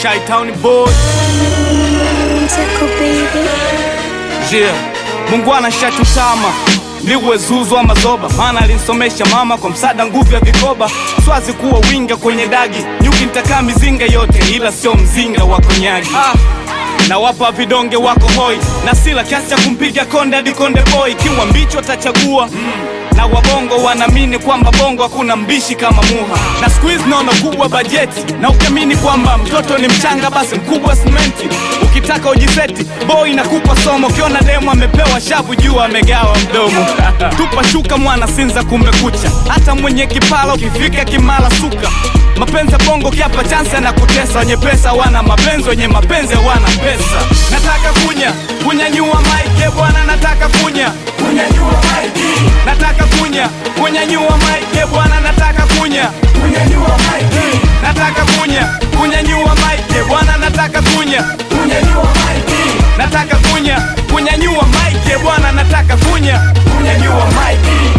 Shy Town boy Tickle baby. yeah. Mungu anashatutama liwe zuzu ama zoba, maana alinsomesha mama kwa msaada nguvu ya vikoba. Swazi kuwa winga kwenye dagi, nyuki nitakaa mizinga yote, ila sio mzinga wa konyagi. Ah, na wapa vidonge wako hoi na sila kiasi cha kumpiga konde hadi konde boy, kiwa mbicho atachagua na wabongo wanaamini kwamba bongo hakuna mbishi kama muha, na siku hizi naona kubwa bajeti, na ukiamini kwamba mtoto ni mchanga basi mkubwa simenti. Ukitaka ujiseti boy inakupa somo, ukiona demu amepewa shavu juu amegawa mdomo. Tupa shuka mwana sinza kumekucha, hata mwenye kipala ukifika kimala suka. Mapenzi ya bongo kiapa chansi anakutesa, wenye pesa wana mapenzi, wenye mapenzi wana pesa. Nataka kunya kunyanyua maike bwana, nataka kunya kunyanyua maike, nataka kunya kunyanyua maike bwana, nataka kunya kunyanyua maike, nataka kunya kunyanyua maike bwana, nataka kunya kunyanyua maike, nataka kunya kunyanyua maike bwana, nataka kunya kunyanyua maike.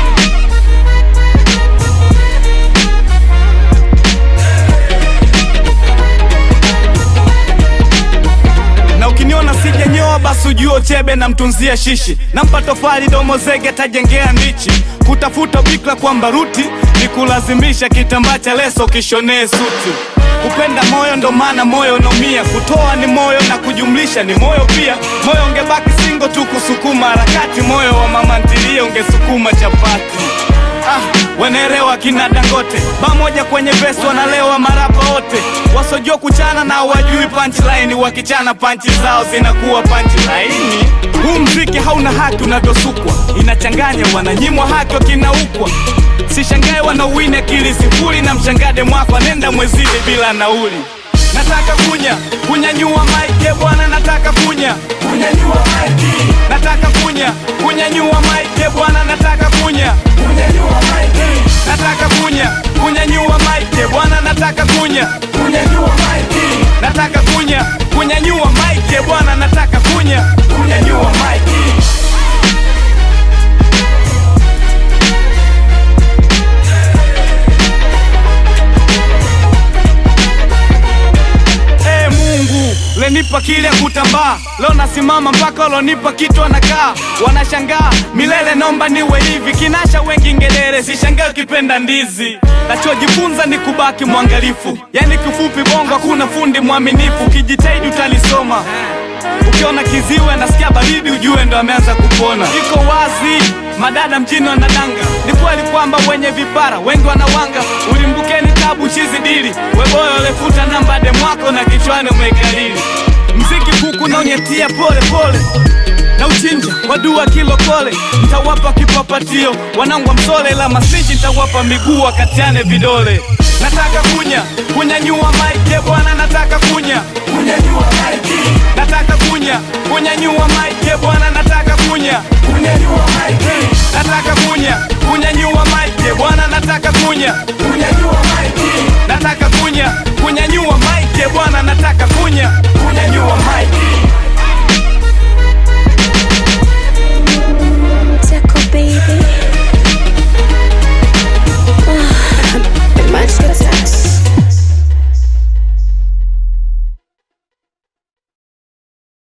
na ukiniona sijanyoa basi ujue chebe na mtunzia shishi nampa tofali domo zege tajengea ndichi kutafuta bikla kwa mbaruti ni kulazimisha kitambaa cha leso kishonee suti kupenda moyo ndo maana moyo unaumia kutoa ni moyo na kujumlisha ni moyo pia moyo ungebaki singo tu kusukuma harakati moyo wa mama ntilie ungesukuma chapati Ah, wanaelewa kina Dangote pamoja kwenye vesi wanalewa marapa wote wasojua kuchana na wajui punchline, wakichana panchi zao zinakuwa punchline. Huu mziki hauna haki unavyosukwa, inachanganya, wananyimwa haki wakinaukwa. Sishangae wanauwini akili sifuri na mshangade mwako anenda mwezini bila nauli. Nataka kunya kunyanyua maike bwana, nataka kunya kunyanyua maike, nataka kunya kunyanyua maike bwana, nataka kunya kunyanyua maike, nataka kunya kunyanyua maike bwana, nataka kunya kunyanyua maike, nataka kunya kunyanyua maike bwana, nataka kunya kunyanyua maike. Ee Mungu lenipa kile ya kutambaa, leo nasimama mpaka lonipa kitu anakaa, wanashangaa milele, nomba niwe hivi kinasha wengi ngelele, sishangae ukipenda ndizi. Nachojifunza ni kubaki mwangalifu, yani kifupi bongo hakuna fundi mwaminifu, ukijitahidi utalisoma. Ukiona kiziwe nasikia baridi, ujue ndo ameanza kupona. Iko wazi, madada mjini wanadanga. Ni kweli kwamba wenye vipara wengi wanawanga. Ulimbukeni tabu chizi dili, weboyo lefuta namba demwako na kichwani umekalili. Mziki kuku na unyetia pole pole na uchinja wadua kilokole, ntawapa kipapatio wanangwa msole, la masiji ntawapa miguu wakatiane vidole. Nataka kunya kunyanyua maike bwana, nataka kunya kunyanyua maike, nataka kunya kunyanyua maike bwana, nataka kunya kunyanyua maike, nataka kunya kunyanyua maike bwana, nataka kunya kunyanyua maike, nataka kunya kunyanyua maike bwana, nataka kunya kunyanyua maike.